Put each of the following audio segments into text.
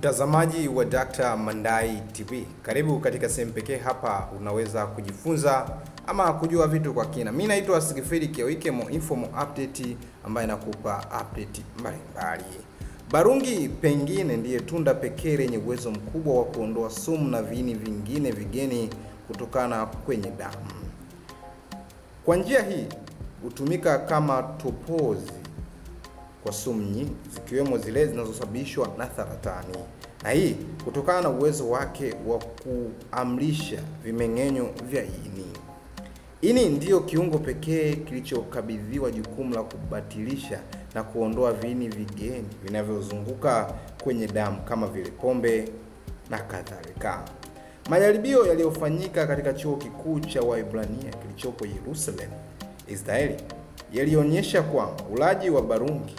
Mtazamaji wa Dr. Mandai TV, karibu katika sehemu pekee hapa unaweza kujifunza ama kujua vitu kwa kina. Mimi naitwa Sigifridi Kiawike, mo info mo update ambaye nakupa update mbalimbali. Barungi pengine ndiye tunda pekee lenye uwezo mkubwa wa kuondoa sumu na viini vingine vigeni kutokana kwenye damu. Kwa njia hii hutumika kama topozi kwa sumu nyingi zikiwemo zile zinazosababishwa na saratani, na hii kutokana na uwezo wake wa kuamrisha vimeng'enyo vya ini. Ini ndiyo kiungo pekee kilichokabidhiwa jukumu la kubatilisha na kuondoa viini vigeni vinavyozunguka kwenye damu kama vile pombe na kadhalika. Majaribio yaliyofanyika katika chuo kikuu cha Waibrania kilichopo Yerusalem, Israeli, yalionyesha kwamba ulaji wa barungi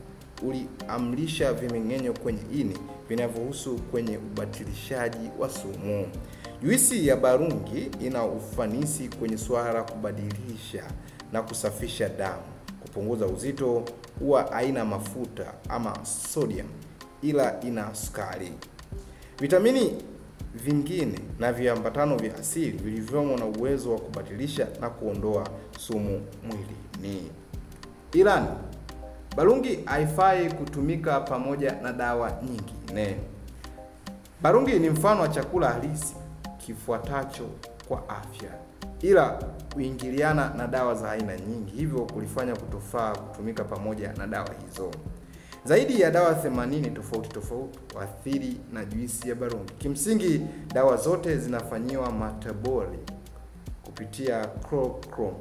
uliamrisha vimeng'enyo kwenye ini vinavyohusu kwenye ubatilishaji wa sumu. Juisi ya barungi ina ufanisi kwenye suala la kubadilisha na kusafisha damu, kupunguza uzito, huwa haina mafuta ama sodium, ila ina sukari, vitamini vingine na viambatano vya asili vilivyomo na uwezo wa kubatilisha na kuondoa sumu mwilini. Ilani Barungi haifai kutumika pamoja na dawa nyingine. Barungi ni mfano wa chakula halisi kifuatacho kwa afya, ila huingiliana na dawa za aina nyingi, hivyo kulifanya kutofaa kutumika pamoja na dawa hizo. Zaidi ya dawa 80 tofauti tofauti huathiri na juisi ya barungi. Kimsingi, dawa zote zinafanyiwa metaboli kupitia chloroquine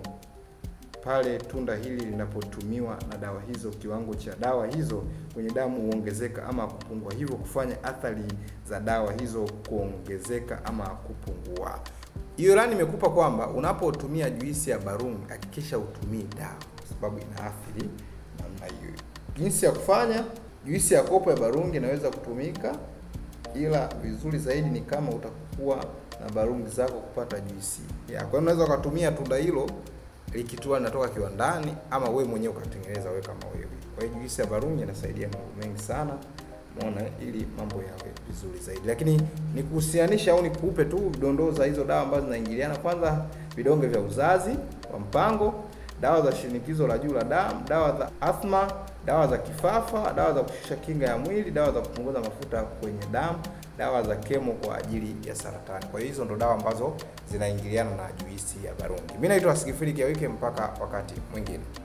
pale tunda hili linapotumiwa na dawa hizo, kiwango cha dawa hizo kwenye damu huongezeka ama kupungua, hivyo kufanya athari za dawa hizo kuongezeka ama kupungua. Hiyo ilani imekupa kwamba unapotumia juisi ya barungi hakikisha utumii dawa, kwa sababu inaathiri namna hiyo. Jinsi ya kufanya, juisi ya kopo ya barungi inaweza kutumika, ila vizuri zaidi ni kama utakuwa na barungi zako kupata juisi ya. Kwa hiyo unaweza ukatumia tunda hilo likitua linatoka kiwandani ama wewe mwenyewe ukatengeneza wewe kama wewe. Kwa hiyo juisi ya barungi inasaidia mambo mengi sana, umeona, ili mambo yawe vizuri zaidi. Lakini ni kuhusianisha au nikupe tu dondoo za hizo dawa ambazo zinaingiliana. Kwanza, vidonge vya uzazi wa mpango, dawa za shinikizo la juu la damu, dawa za athma, dawa za kifafa, dawa za kushusha kinga ya mwili, dawa za kupunguza mafuta kwenye damu, dawa za kemo kwa ajili ya saratani. Kwa hiyo hizo ndo dawa ambazo zinaingiliana na juisi ya barungi. Mimi naitwa Sigifridi Kiawike, mpaka wakati mwingine.